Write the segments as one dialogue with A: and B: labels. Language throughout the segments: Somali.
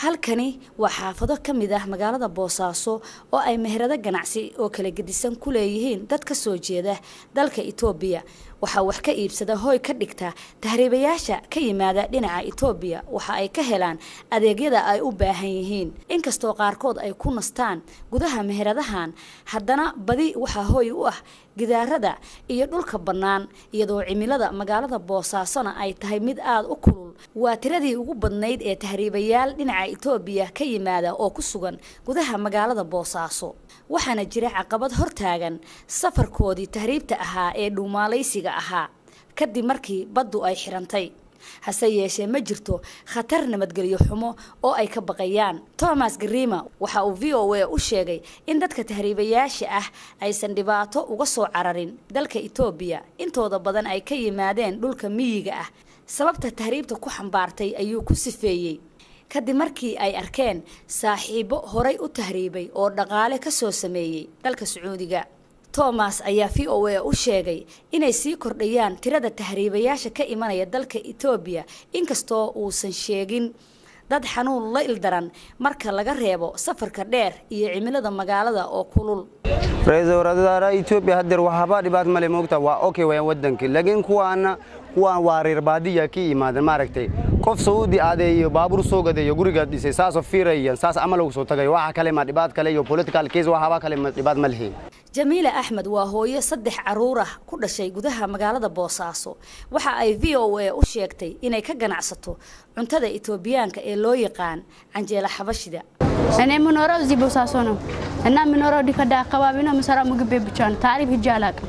A: halkani waa xaafado ka mid ah magaalada boosaaso oo ay meherado ganacsi oo kala gedisan ku leeyihiin dad ka soo jeeda dalka itoobiya waxaa wax ka iibsada hooy ka dhigta tahriibayaasha ka yimaada dhinaca itoobiya waxa ay ka helaan adeegyada ay u baahan yihiin inkastoo qaarkood ay ku nastaan gudaha meheradahan haddana badi waxaa hooy u ah gidaarada iyo dhulka bannaan iyadoo cimilada magaalada boosaasona ay tahay mid aada u kulul waa tiradii ugu badnayd ee tahriibayaal dhinaca itoobiya ka yimaada oo ku sugan gudaha magaalada boosaaso waxaana jira caqabad hortaagan safarkoodii tahriibta ahaa ee dhuumaalaysiga ahaa kadib markii baddu ay xirantay hase yeeshee ma jirto khatar nabadgelyo xumo oo ay ka baqayaan thomas garima waxa uu v o a u sheegay in dadka tahriibayaasha ah aysan dhibaato uga soo cararin dalka itoobiya intooda badan ay ka yimaadeen dhulka miyiga ah sababta tahriibta ku xambaartay ayuu ku sifeeyey kadib markii ay arkeen saaxiibo horay u tahriibay oo dhaqaale ka soo sameeyey dalka sacuudiga thomas ayaa v o a u sheegay inay sii kordhayaan tirada tahriibayaasha ka imanaya dalka etoobiya inkastoo uusan sheegin dad xanuun la ildaran marka laga reebo safarka dheer iyo cimilada magaalada oo kulul
B: ra-iisul wasaaraha Itoobiya hadeer waxba dhibaat male moogta waa okay way wadanka laakiin kuwaana kuwaan waa reer baadiya ka yimaadeen maaragtay qof saudi aaday iyo baabuur soo gaday iyo guriga dhisay saasoo fiirayaan saas amal ugu soo tagay waxa kale ma dhibaat kale iyo political case waxba kale ma dhibaat ma leeyahay
A: jamiila axmed waa hooyo saddex caruur ah ku dhashay gudaha magaalada boosaaso waxa ay v o a u sheegtay inay ka ganacsato cuntada itoobiyaanka ee loo yaqaan canjeela xabashida
C: እኔ የምኖረው እዚህ ቦሳሶ ነው እና የምኖረው ዲከዳ አካባቢ ነው። የምሰራው ምግብ ቤት ብቻ ነው። ታሪፍ ሂጄ አላውቅም።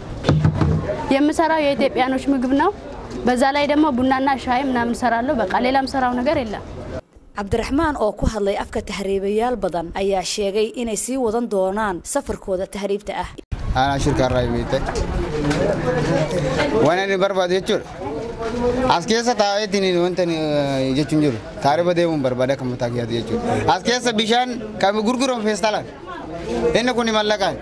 C: የምሰራው የኢትዮጵያኖች ምግብ ነው። በዛ ላይ ደግሞ ቡናና ሻይ ምናምን እሰራለሁ። በቃ ሌላ የምሰራው ነገር የለም።
A: cabdiraxmaan oo ku hadlay afka tahriibayaal badan ayaa sheegay inay sii wadan doonaan safarkooda tahriibta ah
D: aanaa shirkaarraa himite waan ani barbaadu jechuudha as keessa taa'eetiin wanta jechuun jiru taarifa deemuun barbaada kan mataa kiyyaatu jechuudha as keessa bishaan kan gurguramu feestaalaan inni kun mallaqaan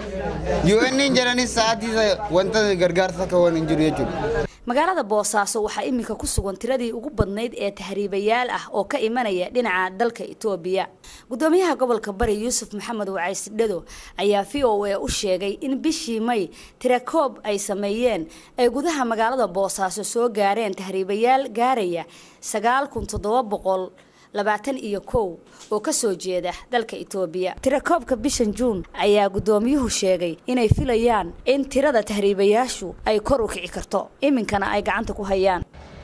D: UN jedhanis sa'aatii wanta gargaarsa akka waan hin jiru jechuudha.
A: magaalada boosaaso waxaa iminka ku sugan tiradii ugu badnayd ee tahriibayaal ah oo ka imanaya dhinaca dalka itoobiya gudoomiyaha gobolka bari yuusuf maxamed wacays dhado ayaa v o a u sheegay in bishii may tirakoob ay sameeyeen ay gudaha magaalada boosaaso soo gaareen tahriibayaal gaaraya sagaal kun toddoba boqol labaatan iyo kow oo kasoo jeeda dalka itoobiya tirakoobka bishan juun ayaa gudoomiyuhu sheegay inay filayaan in tirada tahriibayaashu ay kor u kici karto iminkana ay gacanta ku hayaan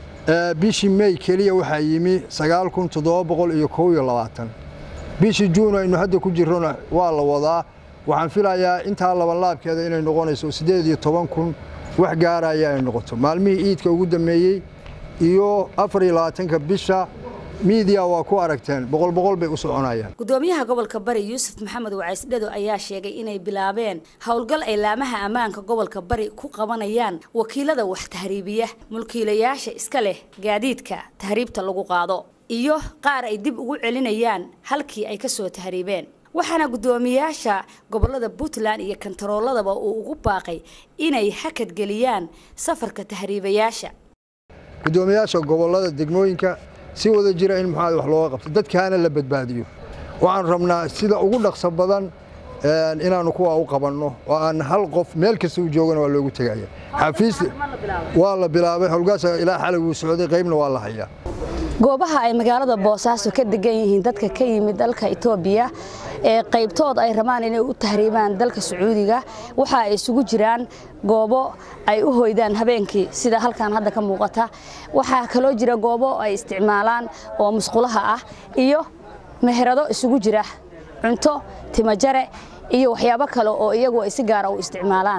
E: bishii may keliya waxaa yimi sagaal kun toddoba boqol iyo kow iyo labaatan bishii juun aynu hadda ku jirrona waa la wadaa waxaan filayaa intaa labanlaabkeeda inay noqonayso siddeed iyo toban kun wax gaaraya ay noqoto maalmihii iidka ugu dammeeyey iyo afar iyo labaatanka bisha miidiya waa ku aragteen boqol boqol bay u soconayaan
A: gudoomiyaha gobolka bari yuusuf maxamed wacays dhado ayaa sheegay inay bilaabeen howlgal ay laamaha ammaanka gobolka bari ku qabanayaan wakiilada wax tahriibiya mulkiilayaasha iska leh gaadiidka tahriibta lagu qaado iyo qaar ay dib ugu celinayaan halkii ay kasoo tahriibeen waxaana guddoomiyaasha gobolada puntland iyo kantarooladaba uu ugu baaqay inay hakadgeliyaan safarka tahriibayaasha
E: guddoomiyaasha gobolada degmooyinka si wada jira in muxuu wax looga qabto dadkaana la badbaadiyo waxaan rabnaa sida ugu dhaqso badan inaanu kuwa u qabanno oo aan hal qof meel kasta u joogana waa loogu tegaya xafiis waa la bilaabay howlgaas ilaa xalay wuu socday qaybna waa la hayaa
A: goobaha ay magaalada boosaaso ka degan yihiin dadka ka yimid dalka itoobiya ee qaybtood ay rabaan inay u tahriibaan dalka sacuudiga waxa ay isugu jiraan goobo ay u hoydaan habeenkii sida halkan hadda ka muuqata waxaa kaloo jira goobo ay isticmaalaan oo musqulaha ah iyo meherado isugu jira cunto timajare iyo waxyaabo kale oo iyagu ay si gaara u isticmaalaan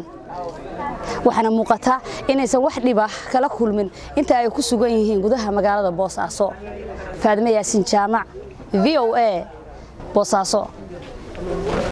A: waxaana muuqata inaysan wax dhiba kala kulmin inta ay ku sugan yihiin gudaha magaalada boosaaso faadime yaasiin jaamac v o a boosaaso